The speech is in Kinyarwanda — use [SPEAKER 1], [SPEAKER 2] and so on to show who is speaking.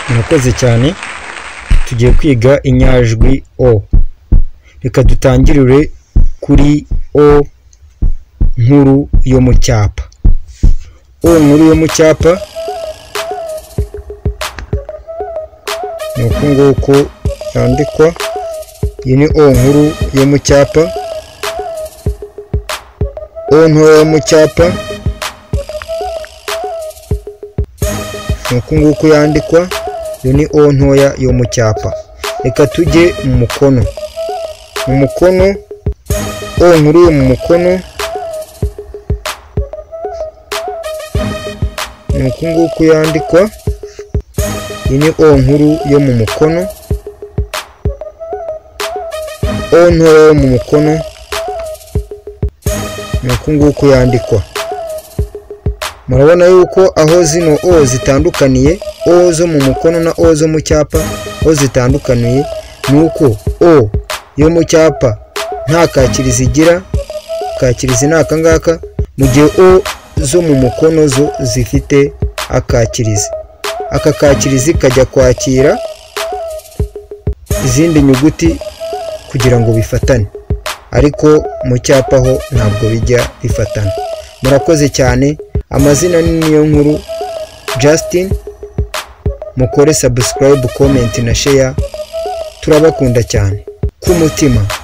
[SPEAKER 1] murakoze cyane tugiye kwiga inyajwi o reka dutangirire kuri o nkuru yo mu cyapa o nkuru yo mu cyapa ni uku nguku yandikwa iyi ni o nkuru yo mu cyapa o ntoya yo mu cyapa ni uku nguku yandikwa iyo ni o ntoya yo mu cyapa reka tujye mu mukono mu mukono o nkuru yo mu mukono ni uku nguku yandikwa iyi ni o nkuru yo mu mukono o ntoya yo mu mukono ni uku nguku yandikwa murabona yuko aho zino o zitandukaniye o zo mu mukono na o zo mu cyapa o zitandukaniye ni uko o yo mu cyapa nta kakirizi igira kakirizi ni aka ngaka mu gihe o zo mu mukono zo zifite akakirizi aka kakirizi kajya kwakira izindi nyuguti kugira ngo bifatane ariko mu cyapa ho ntabwo bijya bifatana murakoze cyane amazina ni niyo nkuru Justin mukore subscribe comment na share turabakunda cyane ku mutima